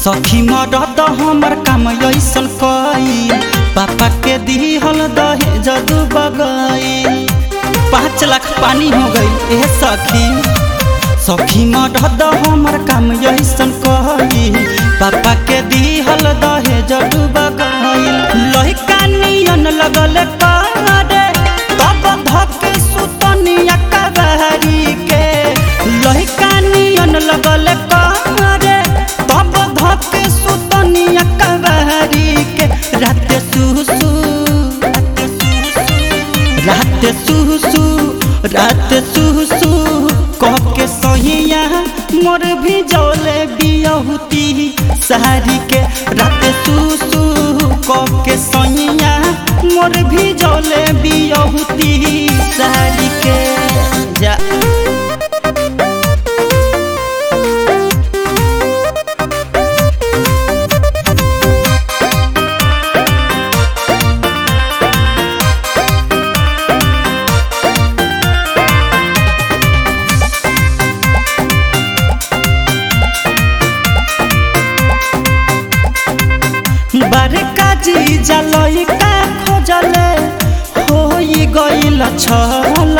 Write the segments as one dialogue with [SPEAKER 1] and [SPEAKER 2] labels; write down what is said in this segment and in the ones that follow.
[SPEAKER 1] सखी मरद हमर काम ऐसन कई पापा के दिहल दहेज डूब गई पाँच लाख पानी हो गई ए सखी सखी मरद हमर काम ऐसन कई पापा के दिहल दहेज डूब गई लहिका नियन लगल करे तब धके सुतनिया कबहरी के लहिका नियन लगल करे तब धके सुतनिया कबहरी के रात सुसु रात सुसु रात सुसु कह के सहिया मोर भी जौले बियहुती सारी के रात सुसु कह के सहिया मोर भी जौले बियहुती सारी के जा बड़का जी जलैका खोजले होई गइल छल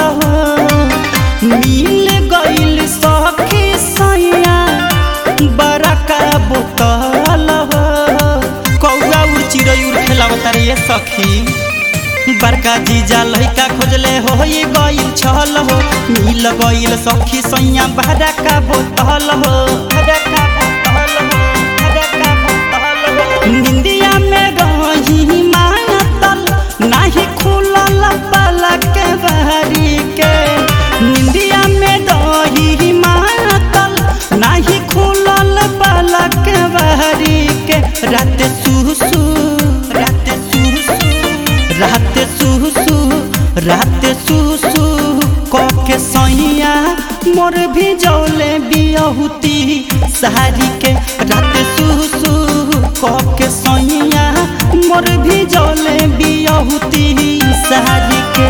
[SPEAKER 1] मिल गइल सखी सैया बड़का बोतल कौआ उड़ चिड़ै उड़ खेलावता रे ये सखी बड़का जीजा लैका खोजले होई गइल छल हो मिल गइल सखी सैया बड़का बोतल हो बड़का बोतल हो बड़का बोतल हो निंदिया में रही मातल नाही खुलल पलक बहरी के निंदिया में रही मातल नाही खुलल पलक बहरी के रात सुसु रात सुसु रात सुसु रात सुसु क के सैया मोर भी जौले बियहुती सारी के रात सुसु क के सैया मोर भी जौले बियहुती सारी के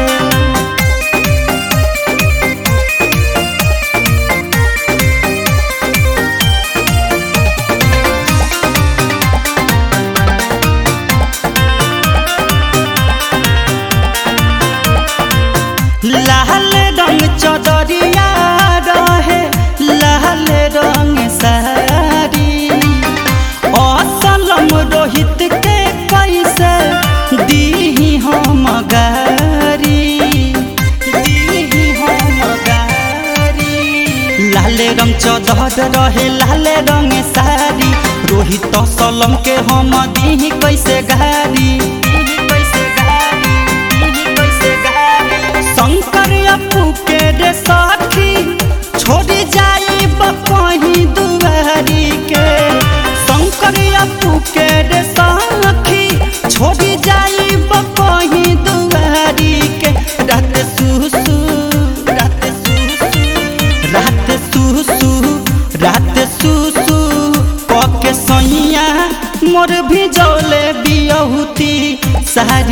[SPEAKER 1] लाल रंग चदरिया रहे लाल रंग सारी असलम रोहित के कैसे दीही हम गारी दीही हम गारी लाल रंग चदर रहे लाल रंग सारी रोहित असलम के हम दीही कैसे गारी दीही कैसे गारी दीही कैसे गारी शंकर अपू के रे साखी छोड़ी जाई बपही दुआरी के शंकर अपू के रे साखी छोड़ी जाई बपही दुआरी के रात सुसु रात सुसु रात सुसु रात सुसु क के सैया मोर भी जौले बियहुती सारी